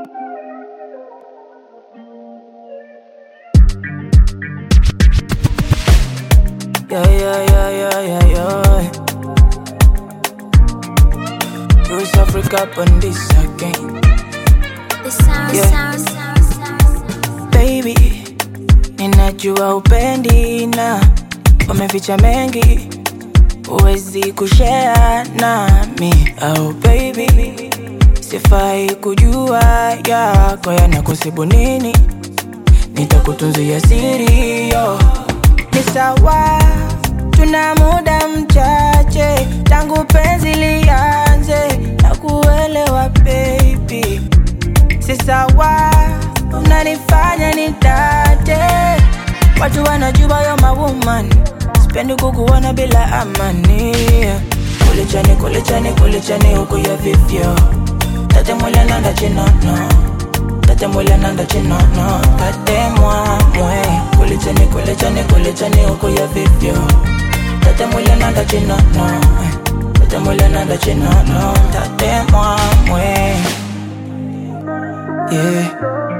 Yeah, yeah, yeah, yeah, yeah, yeah. Bruce Africa on this again. The sound, Yeah. sound, sound, sound, sound. Baby, ninajua upendi na wameficha mengi, huwezi kushare nami. Oh baby, sifai kujua yako yanakusibu nini, nitakutunzia siri yo. Ni sawa, tuna muda mchache tangu penzi lianze na kuelewa baby si sawa, unanifanya nitate. Watu wanajua yo mawoman, sipendi kukuona bila amani. Kulichani, kulichani, kulichani huku ya vivyo tate mwile nanda chinono tate mwile nanda chinono tate mwamwe kulichani, kulichani, kulichani huku ya vivyo tate mwile nanda chinono tate mwile nanda chinono tate mwamwe yeah.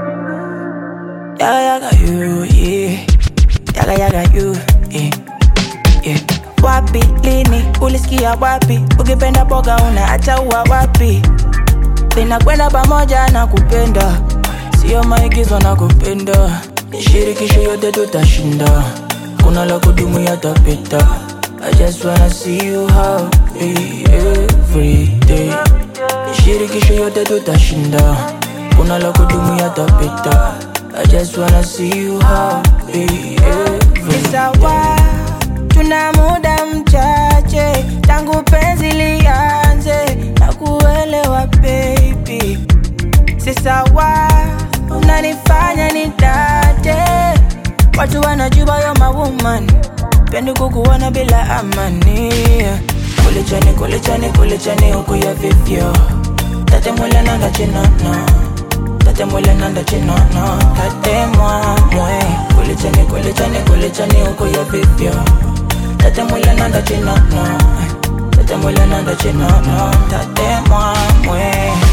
Yaga yaga you, yeah. Yaga yaga you, yeah. Yeah. Wapi lini ulisikia wapi? Ukipenda boga una acha uwa wapi? Linakwenda pamoja na kupenda, sio maigizo na kupenda. Shirikisho yote tutashinda, kuna la kudumu yatapita. I just wanna see you happy every day. Shirikisho yote tutashinda, kuna la kudumu yatapita. I just wanna see you happy every day. Sawa, tuna muda mchache tangu penzi lianze na kuelewa baby, si sawa, unanifanya nitate. Watu wanajua yo mawoman, pendi kukuona bila amani. Kulichani, kulichani, kulichani huku ya vivyo, tate mwile nanda chinono tate mwile nanda chinono tate mwamwe kulichani, kulichani, kulichani huku ya vivyo, tate mwile nanda chinono tate mwile nanda chinono tate mwamwe